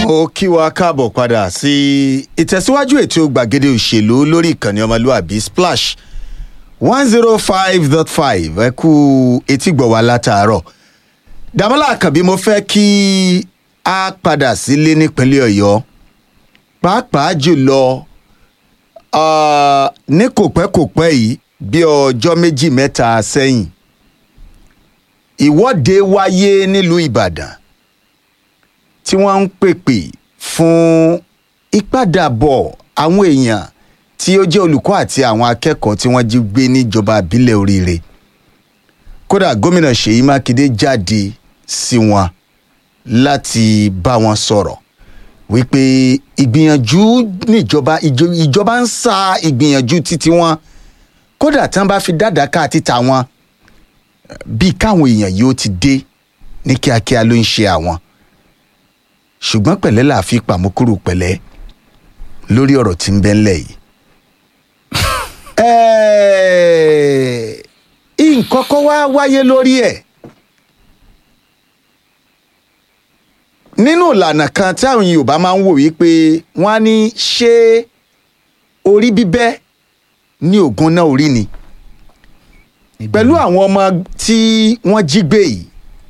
mo kí wa káàbọ̀ padà sí ìtẹ̀síwájú ètò gbàgede òṣèlú lórí ìkànnì ọmọlúàbí splash one zero five dot five ẹ kú etígbọ̀ wa látàárọ̀ dàmọ́lá àkànbí mo fẹ́ kí a padà sílé nípínlẹ̀ ọ̀yọ́ pàápàá jùlọ ah, ní kòpẹ́kòpẹ́ yìí bí ọjọ́ méjì mẹ́ta sẹ́yìn ìwọ́de wáyé nílùú ìbàdàn tí wọ́n ń pèpè fún ìpadàbọ̀ àwọn èèyàn tí ó jẹ́ olùkọ́ àti àwọn akẹ́kọ̀ọ́ tí wọ́n jí gbé níjọba ìbílẹ̀ oríire kódà gómìnà ṣèyí mákindé jáde sí wọn láti bá wọn sọ̀rọ̀ wípé ìgbìyànjú níjọba ìjọ- ìjọba ń sa ìgbìyànjú títí wọn kódà tí wọn bá fi dáadáa ká títa wọn bíi káwọn èèyàn yìí ó ti dé ní kíákíá ló ń ṣe àwọn ṣùgbọ́n pẹ̀lẹ́ là á fi pàmòkúrò pẹ̀lẹ́ lórí ọ̀rọ̀ tí ń bẹ ńlẹ̀ yìí. Ẹ̀ẹ́, nǹkan kan wá wáyé lórí ẹ̀ nínú ìlànà kan tí àwọn Yorùbá máa ń wò wípé wọ́n á ní ṣé orí bíbẹ́ ní ògùn náà orí ni pẹ̀lú àwọn ọmọ tí wọ́n jí gbé yìí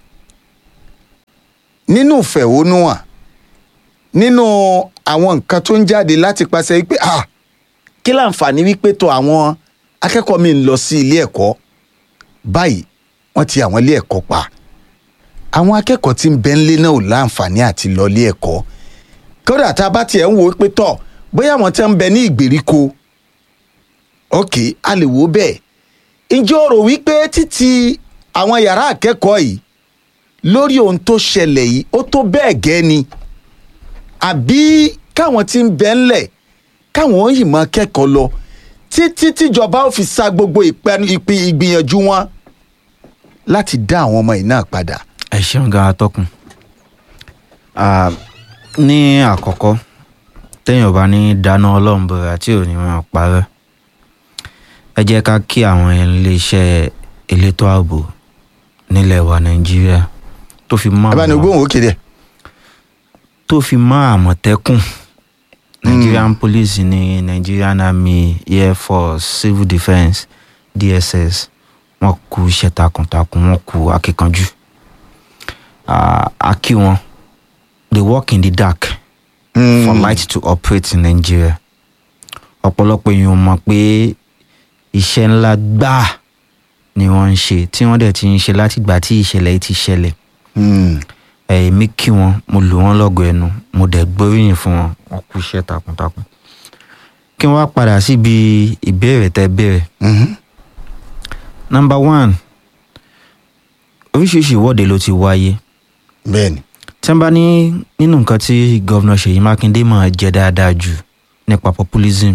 nínú ìfẹ̀hónúhàn nínú àwọn nǹkan tó ń jáde láti pàṣẹ wípé ah kí láǹfààní wípé tó àwọn akẹ́kọ̀ọ́ mi ń lọ sí ilé ẹ̀kọ́ báyìí wọ́n ti àwọn ilé ẹ̀kọ́ pa àwọn akẹ́kọ̀ọ́ tí ń bẹ ńlé náà ò láǹfààní àti lọ ilé ẹ̀kọ́ kódà tá a bá tiẹ̀ ń wò ó pé tọ̀ bóyá àwọn tí ń bẹ ní ìgbèríko ok a lè wò ó bẹ́ẹ̀ ǹjẹ́ o rò wípé títí àwọn yàrá akẹ́kọ̀ọ́ yìí lórí ohun tó ṣẹlẹ̀ yìí ó tó bẹ́ẹ̀ gẹ́ ni àbí káwọn tí ń bẹ ńlẹ̀ káwọn yìí máa kẹ́kọ̀ọ́ lọ títí tíjọba ó fi sa gbogbo ìpẹnu ìpì ìgbìyànjú wọn láti dá àwọn ọmọ yìí náà padà. ẹ ṣeun gan atọ́kùn Ah, ní àkọ́kọ́ téèyàn bá ní dáná ọlọ́run bọ̀rọ̀ àti òní wọn parẹ́ ẹ jẹ́ ká kí àwọn iléeṣẹ́ elétò ààbò nílẹ̀ wa nàìjíríà tó fi mọ́ abáni àwọn- gbóhùn òkè dẹ. tó fi mọ́ àmọ̀tẹ́kùn nigerian police ní nigerian army air force civil defence dss wọ́n kú iṣẹ́ takuntakun wọ́n kú akíkanjú Ah, a kí wọn they work in the dark for light to operate in nigeria ọ̀pọ̀lọpọ̀ èèyàn mọ̀ pé iṣẹ́ ńlá gbáà ni wọ́n ń ṣe tí wọ́n dẹ̀ ti ń ṣe látìgbà tí ìṣẹ̀lẹ̀ yìí ti ṣẹlẹ̀ èmi kí wọn mo lù wọn lọgọ ẹnu mo dẹ̀ gbóríyìn fún wọn wọn kú iṣẹ́ takuntakun kí wọn wá padà síbi ìbéèrè tẹ́ béèrè number one oríṣiríṣi ìwọ́de ló ti wáyé bẹ́ẹ̀ni. tí wọ́n bá ní nínú nǹkan tí gọ́vnà ṣèyí mákindé máa jẹ́ dáadáa jù nípa populism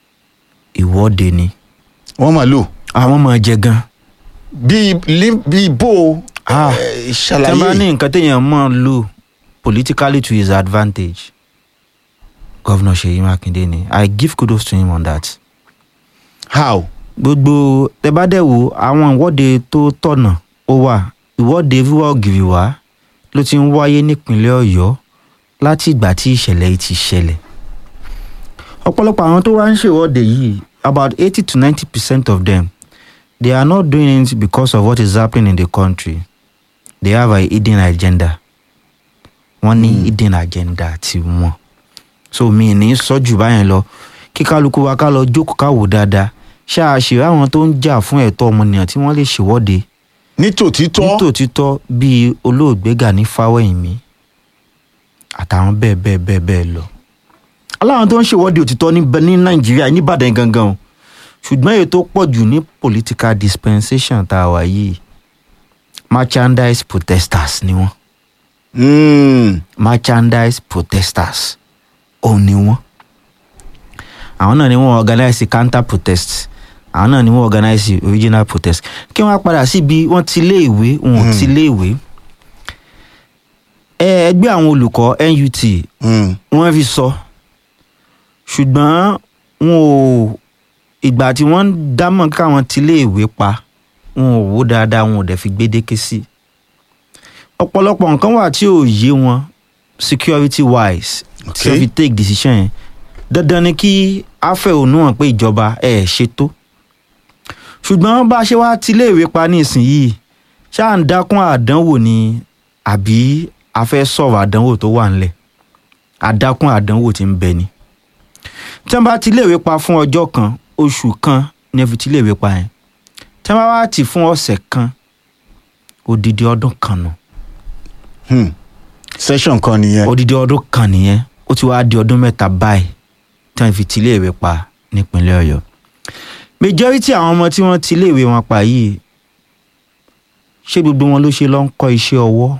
ìwọ́de ni wọ́n máa lò àwọn máa jẹ gan bíi lí- bíi bó o Ah, eh, tí wọ́n bá ní ṣàlàyé. nǹkan téèyàn máa lò politically to his advantage gọ́vnà ṣèyí mákindé ni i give kudos to him on that. how. gbogbo tẹ bá dẹ̀ wò àwọn ìwọ́de tó tọ̀nà ó wà ìwọ́de wíwá ògiri wá ló ti ń wáyé nípínlẹ̀ ọ̀yọ́ láti ìgbà tí ìṣẹ̀lẹ̀ yìí ti ṣẹlẹ̀ ọ̀pọ̀lọpọ̀ àwọn tó wá ń ṣèwọ́de yìí about eighty to ninety percent of them they are not doing it because of what is happening in the country they have a hidden agenda wọ́n ní hidden agenda tiwọn so mi ní sọ́jú báyẹn lọ kí kálukú wa ká lọ jókòó ká wò dáadáa ṣáà ṣèrè àwọn tó ń jà fún ẹ̀tọ́ ọmọnìyàn tí wọ́n lè ṣèwọ́de ní tòtítọ́ nítòtítọ́ bíi olóògbé Gani Fáwẹ́hìnmí àtàwọn bẹ́ẹ̀ bẹ́ẹ̀ bẹ́ẹ̀ bẹ́ẹ̀ lọ. aláwọn tó ń ṣèwọ́de òtítọ́ ní ní nàìjíríà níbàdàn gangan o ṣùgbọ́n èyí tó pọ̀ jù ní political dispensation tá a wà yìí merchandise protesters ni wọ́n Mm, merchandise protesters òun ni wọ́n àwọn náà ni wọ́n organize counter protest àwọn náà ni wọ́n organize original protest kí wọ́n á padà síbi wọ́n ti lé ìwé wọn ò ti lé ìwé ẹ ẹgbẹ́ àwọn olùkọ́ NUT mm, wọ́n fi sọ ṣùgbọ́n wọn ò ìgbà tí wọ́n ń dámọ̀ káwọn ti lé ìwé pa wọn ò wò dáadáa wọn ò dẹ̀ fi gbédéke sí i ọ̀pọ̀lọpọ̀ nǹkan wà tí ò yé wọn security wise tí Okay. wọ́n fi take decision yẹn dandan ni kí a fẹ̀hónú hàn pé ìjọba ẹ̀ ṣe tó ṣùgbọ́n bá a ṣe wá tiléèwé pa nísìnyìí ṣáà ń dákún àdánwò ni àbí a fẹ́ sọ̀rọ̀ àdánwò tó wà ńlẹ̀ àdákún àdánwò tí ń bẹ ni tí wọ́n bá tiléèwé pa fún ọjọ́ kan oṣù kan ni ẹ fi tiléèwé pa yẹn tí wọ́n bá wá tì fún ọ̀sẹ̀ kan odidi ọdún kan nù Hmm. session kan nìyẹn. odidi ọdún kan nìyẹn ó ti wáá di ọdún mẹ́ta báyìí tí wọ́n fi tiléèwé pa nípínlẹ̀ ọ̀yọ́ majority àwọn ọmọ tí wọ́n tiléèwé wọn pa yìí ṣé gbogbo wọn ló ṣe lọ ń kọ́ iṣẹ́ ọwọ́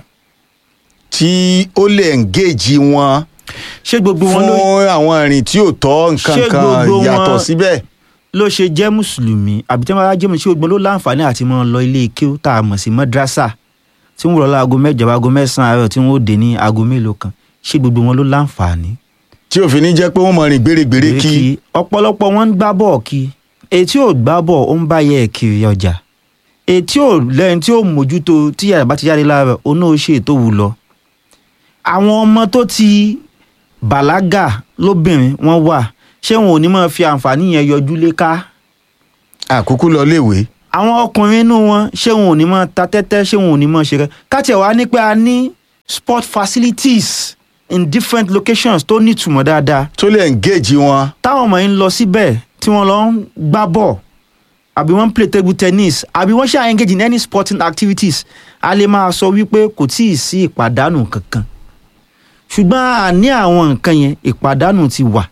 tí ó lè engage wọn ṣé gbogbo wọn ló fún àwọn ìrìn tí ò tọ́ nǹkan Ṣé kan gbogbo yàtọ̀ wọn- síbẹ̀. ló ṣe jẹ́ mùsùlùmí àbí tí wọ́n bá jẹ́ mùsùlùmí ṣé gbogbo wọn ló láǹfààní àti máa lọ ilé kéwú tá a mọ̀ sí mọ́dírásà tí wọ́n rọ̀ láago mẹ́jọ aago mẹ́sàn-án àárọ̀ tí wọ́n ó dé ní aago mélòó kan ṣé gbogbo wọn ló láǹfààní tí òfin ní jẹ́ pé wọ́n mọ rìn gbèrègbèrè kí. kí ọ̀pọ̀lọpọ̀ wọn ń gbá bọ̀ kí etí ò gbá bọ̀ ó ń bá yẹ kiri ọjà etí ò lẹ́yìn tí ò mójútó tí yàrá bá ti jáde lára ó náà ṣe ètò wù lọ. àwọn ọmọ tó ti bàlágà lóbìnrin wọn wà ṣé wọn ò ní máa fi àǹfààní yẹn yọjú léka àkókò lọ léèwé. àwọn ọkùnrin inú wọn ṣé wọn ò ní máa ta tẹ́tẹ́ ṣé wọn ò ní máa ṣe rẹ káàtì ẹ̀ wá ní pé a ní sport facilities in different locations tó nítumọ̀ dáadáa tó lè engage wọn. táwọn ọmọ yìí ń lọ síbẹ̀ tí wọ́n lọ ń gbá bọ̀ àbí wọ́n ń play table tennis àbí wọ́n ṣáà engage in any sporting activities a lè máa sọ wípé kò tí ì sí ìpàdánù kankan ṣùgbọ́n àní àwọn nǹkan yẹn ìpàdánù ti wà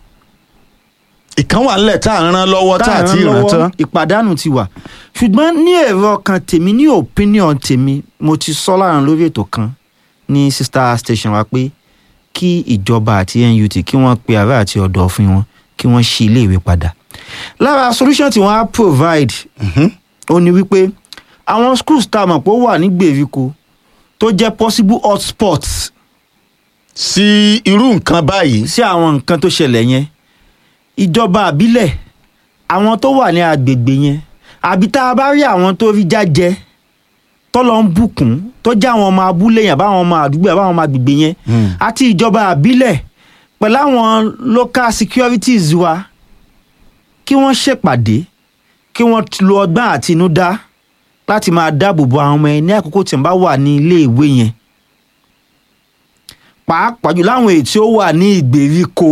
ìkan wà nílẹ̀ tá à ń rán lọ́wọ́ tá à ti ràn ràn lọ́wọ́, tán. ìpàdánù ti wà ṣùgbọ́n ní èrò ọkàn tèmi ní opinion tèmi mo ti sọ láàrin lórí ètò kan ní sister station wa pé kí ìjọba àti NUT kí wọ́n pe ààrẹ àti ọ̀dọ́ fún wọn kí wọ́n ṣí iléèwé padà lára solution tí wọ́n á provide Mhm. ó ní wípé àwọn schools tá a mọ̀ pé ó wà ní gbèríko tó jẹ́ possible hotspots sí irú nǹkan báyìí. sí àwọn nǹkan tó ṣẹlẹ̀ yẹn ìjọba àbílẹ̀ àwọn tó wà ní agbègbè yẹn àbí tá a bá rí àwọn tó rí jájẹ tọ́lọ́ ń bùkún tó jẹ́ àwọn ọmọ abúlé yẹn àbáwọn ọmọ àdúgbò àbáwọn ọmọ agbègbè yẹn Hmm. àti ìjọba àbílẹ̀ pẹ̀lú àwọn local securities wa kí wọ́n ṣèpàdé kí wọ́n lo ọgbọ́n àtinúdá láti máa dáàbò bo àwọn ọmọ yẹn ní àkókò tí wọ́n bá wà ní ilé ìwé yẹn pàápàá jù láwọn èyí tí ó wà ní ìgbèríko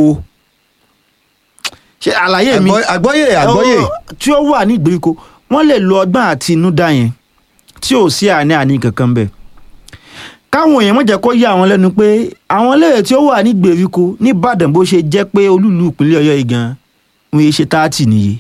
ṣe àlàyé mi Àgbọ́- àgbọ́yé àgbọ́yé. Ó- tí ó wà ní ìgbèríko wọ́n lè lo ọgbọ́n àtinúdá yẹn tí ò sí àní àní kankan bẹ́ẹ̀ káwọn èèyàn má jẹ́ kó yà wọ́n lẹ́nu pé àwọn iléèwé tí ó wà ní ìgbèríko nìbàdàn bó ṣe jẹ́ pé olúùlú ìpínlẹ̀ ọ̀yọ́ yìí gan wọ́n yé ṣe táàtì nìyí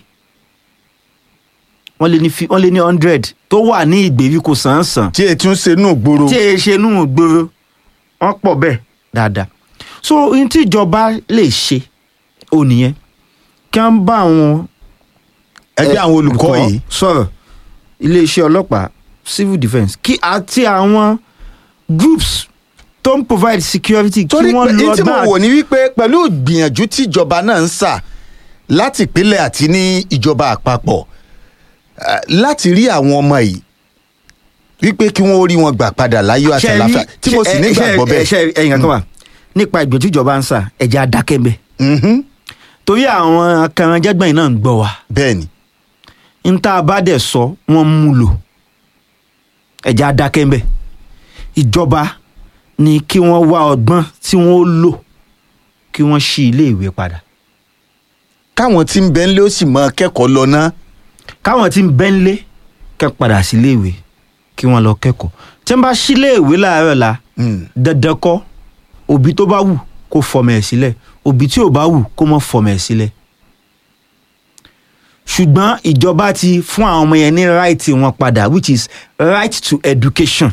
wọ́n lé ní fi- wọ́n lé ní hundred tó wà ní ìgbèríko sàn-án-sàn tí ètò ń ṣe nù gbòòrò. tí èyí ṣe inú gbòòrò wọ́n pọ̀ bẹ́ẹ̀ dáadáa so ohun tí ìjọba lè ṣe ò nìyẹn kí wọ́n bá àwọn ẹgbẹ́ àwọn olùkọ́ yìí. sọ̀rọ̀ iléeṣẹ́ ọlọ́pàá civil defence kí àti àwọn groups tó ń provide security kí torí pé wọ́n lọ tí mo gbà wò ní wípé pẹ̀lú ìgbìyànjú tí ìjọba náà ń sà láti ìpínlẹ̀ àti ní ìjọba àpapọ̀ eh, láti rí àwọn ọmọ yìí wípé kí wọ́n rí wọn gbà padà láyọ̀ àti àlàáfíà tí mo sì nígbàgbọ́ bẹ́ẹ̀. ṣe ẹ̀yìn kankan wà nípa ìgbìyànjú ìjọba ń sà ẹ̀jẹ̀ adákẹ́ bẹ́ẹ̀ Mhm. torí àwọn akẹranjẹgbẹ̀yìn náà ń gbọ́ wa bẹ́ẹ̀ ni n tá a bá dẹ̀ sọ wọ́n ń mú lò ẹ̀jẹ̀ adákẹ́ ń bẹ̀ ìjọba ni kí wọ́n wá ọgbọ́n tí wọ́n ó lò kí wọ́n ṣí iléèwé padà káwọn tí ń bẹ ńlé ó sì mọ kẹ́kọ̀ọ́ lọ ná. káwọn tí ń bẹ́ ń lé kẹ́ padà sí iléèwé kí wọ́n lọ kẹ́kọ̀ọ́ tí wọ́n bá ṣí iléèwé láàárọ̀ la Mm. dandan kọ́ òbí tó bá wù kó fọmọ ẹ̀ sílẹ̀ òbí tí ò bá wù kó mọ́ fọmọ ẹ̀ sílẹ̀ ṣùgbọ́n ìjọba ti fún àwọn ọmọ yẹn ní right wọn padà which is right to education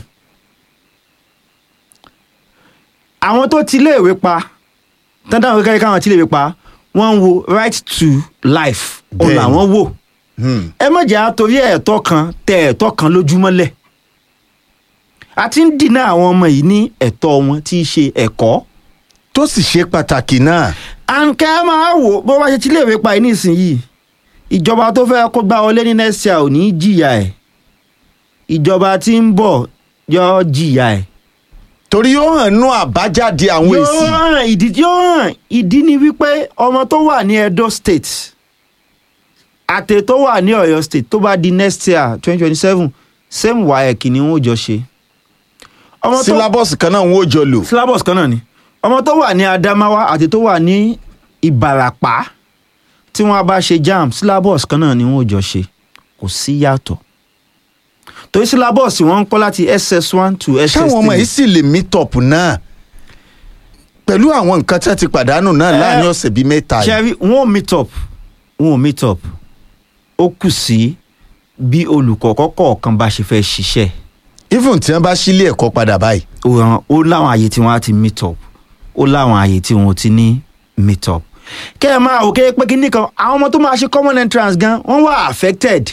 àwọn tó ti iléèwé pa dandan kékeré káwọn ti iléèwé pa wọ́n ń wo right to life òun Bẹ́ẹ̀ni. làwọn wò Mm. ẹ má jẹ́ àtòrí ẹ̀tọ́ kan tẹ ẹ̀tọ́ kan lójúmọ́lẹ̀ a ti ń dínà àwọn ọmọ yìí ní ẹ̀tọ́ wọn tí í ṣe ẹ̀kọ́ tó sì ṣe pàtàkì náà. àǹkẹ́ máa wò bó bá ṣe ti léèwé pa yìí nísìnyìí ìjọba tó fẹ́ kó gbá wọlé ní next year ò ní jìyà ẹ̀ ìjọba tí ń bọ̀ yọ jìyà ẹ̀ torí yóò hàn nú àbájáde àwọn yóò èsì hàn ìdí yóò hàn ìdí ni wípé ọmọ tó wà ní Edo State àtẹ tó wà ní Ọ̀yọ́ State tó bá di next year twenty twenty seven same WAEC ni wọn ò jọ ṣe. ọmọ tó sílábọ̀sì kan náà ń wò jọ lò syllabus kan náà ni ọmọ tó wà ní Adamawa àti tó wà ní Ìbàràpá tí wọ́n bá ṣe JAMB syllabus kan náà ni wọn ò jọ ṣe kò sí yàtọ̀ torí syllabus wọn ń kọ́ láti SS one to SS three. ṣáwọn ọmọ yìí sì lè meet up náà pẹ̀lú àwọn nǹkan tí wọ́n ti pàdánù náà Eh, láàrin ọ̀sẹ̀ bíi mẹ́ta yìí ṣẹ́rí wọn ò meet up wọn ò meet up ó kù sí bí olùkọ́ kọ̀ọ̀kan bá ṣe fẹ́ ṣiṣẹ́ even tí wọ́n bá sílé ẹ̀kọ́ padà báyìí ó ràn- ó láwọn àyè tí wọ́n á ti meet up ó láwọn àyè tí wọ́n ò ti ní meet up kẹ́ ẹ máa òkè pé kí nìkan àwọn ọmọ tó máa ṣe common entrance gan wọ́n wà affected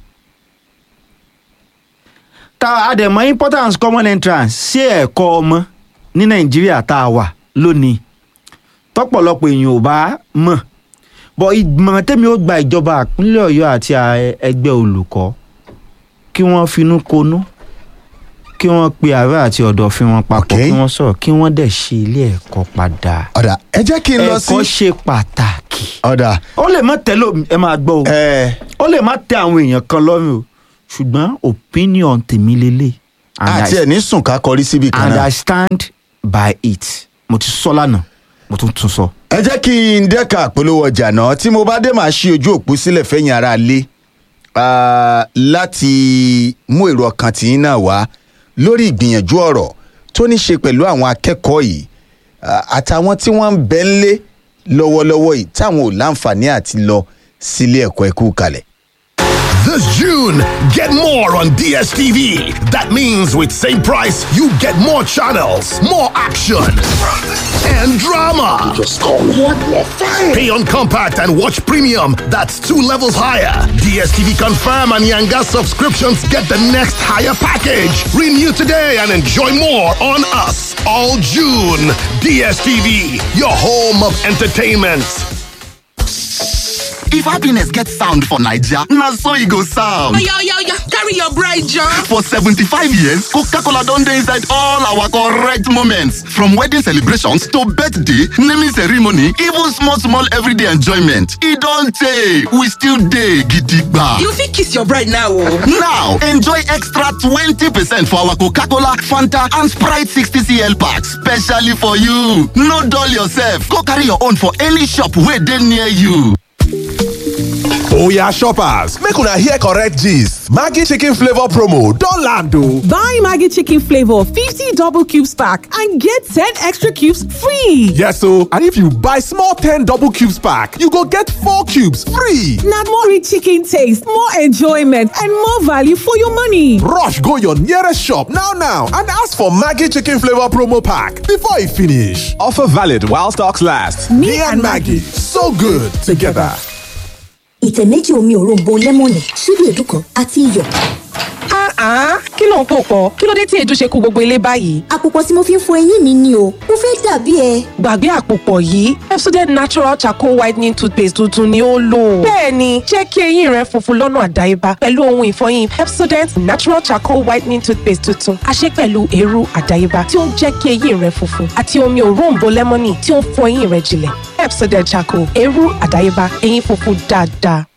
ta àdèmọ́ importance common entrance sí ẹ̀kọ́ ọmọ ní nàìjíríà tá a wà lónìí tọ́pọ̀lọpọ̀ èèyàn ò bá mọ̀ bọ̀ ìgbìmọ̀ tẹ́mi ó gba ìjọba ìpínlẹ̀ ọ̀yọ́ àti à- ẹgbẹ́ olùkọ́ kí wọ́n finú konú kí wọ́n pe ààrẹ àti ọ̀dọ̀fin wọn papọ̀ Ok. kí wọ́n sọ̀rọ̀ kí wọ́n dẹ̀ ṣe ilé ẹ̀kọ́ padà ọ̀dà ẹ jẹ́ kí n lọ sí ẹ̀kọ́ ṣe pàtàkì ọ̀dà ó lè má tẹ́ lò ẹ máa gbọ́ o ẹ̀ ó lè má tẹ́ àwọn èèyàn kan lọ́rùn o ṣùgbọ́n opinion tèmi lélẹ̀ and àti I- ẹ̀ ní sùn ká kọrí síbi kan and náà I stand by it mo ti sọ lánàá mo tún tún sọ. ẹ jẹ́ kí n dẹ́ka àpolówó ọjà náà tí mo bá dé máa ṣí ojú òpó sílẹ̀ fẹ́yìn ara lé láti mú èrò ọkàn tìyín náà wá lórí ìgbìyànjú ọ̀rọ̀ tó ní ṣe pẹ̀lú àwọn akẹ́kọ̀ọ́ yìí ah, àtàwọn tí wọ́n ń bẹ ńlé lọ́wọ́lọ́wọ́ yìí táwọn ò láǹfààní àti lọ sílé ẹ̀kọ́ ẹ̀kú kalẹ̀. This June, get more on DSTV. That means with same price, you get more channels, more action, and drama. Just call one more fine. Pay on compact and watch premium. That's two levels higher. DSTV Confirm and Yanga subscriptions get the next higher package. Renew today and enjoy more on us all June. DSTV, your home of entertainment. If happiness gets sound for Naija, na so e go sound. Oya, oya, oya, carry your bride, John. For 75 years, Coca-Cola don dey inside all our correct moments. From wedding celebrations to birthday, naming ceremony, even small small everyday enjoyment. E don tey, we still dey gidigba. You fit kiss your bride now, oh. Now, enjoy extra 20% for our Coca-Cola, Fanta and Sprite 60cl packs specially for you. No dull yourself, go carry your own for any shop wey dey near you. Oya shoppers, make una hear correct gist. Maggi chicken flavor promo don land o. Buy Maggie Chicken Flavor 50 double cubes pack and get 10 extra cubes free. Yes o, and if you buy small 10 double cubes pack, you go get 4 cubes free. Now more rich chicken taste, more enjoyment, and more value for your money. Rush go your nearest shop now now and ask for Maggi chicken flavor promo pack before e finish. Offer valid while stocks last. Me, and Maggie, so good together. ìtẹ̀ méjì omi òróǹbó lẹ́mọ̀nì ṣíbí èédú kan àti iyọ̀. Ah, kí ló ń pò pọ̀? Kí ló dé tí èédú ṣe kó gbogbo ilé báyìí? àpòpọ̀ tí mo fi ń fọ eyín mi ni o mo fẹ́ dàbí ẹ. Gbàgbé àpòpọ̀ yìí, Pepsodent Natural Charcoal Whitening Toothpaste tuntun ni ó lò. Bẹ́ẹ̀ni, jẹ́ kí eyín rẹ funfun lọ́nà àdáyébá pẹ̀lú ohun ìfọyín Pepsodent Natural Charcoal Whitening Toothpaste tuntun. A ṣe pẹ̀lú eérú àdáyébá tí ó ń jẹ́ kí eyín rẹ funfun àti omi òróǹbó lẹ́mọ́nì tí ó ń fọ eyín rẹ jinlẹ̀. Pepsodent Charcoal, eérú àdáyébá, eyín funfun dáadáa.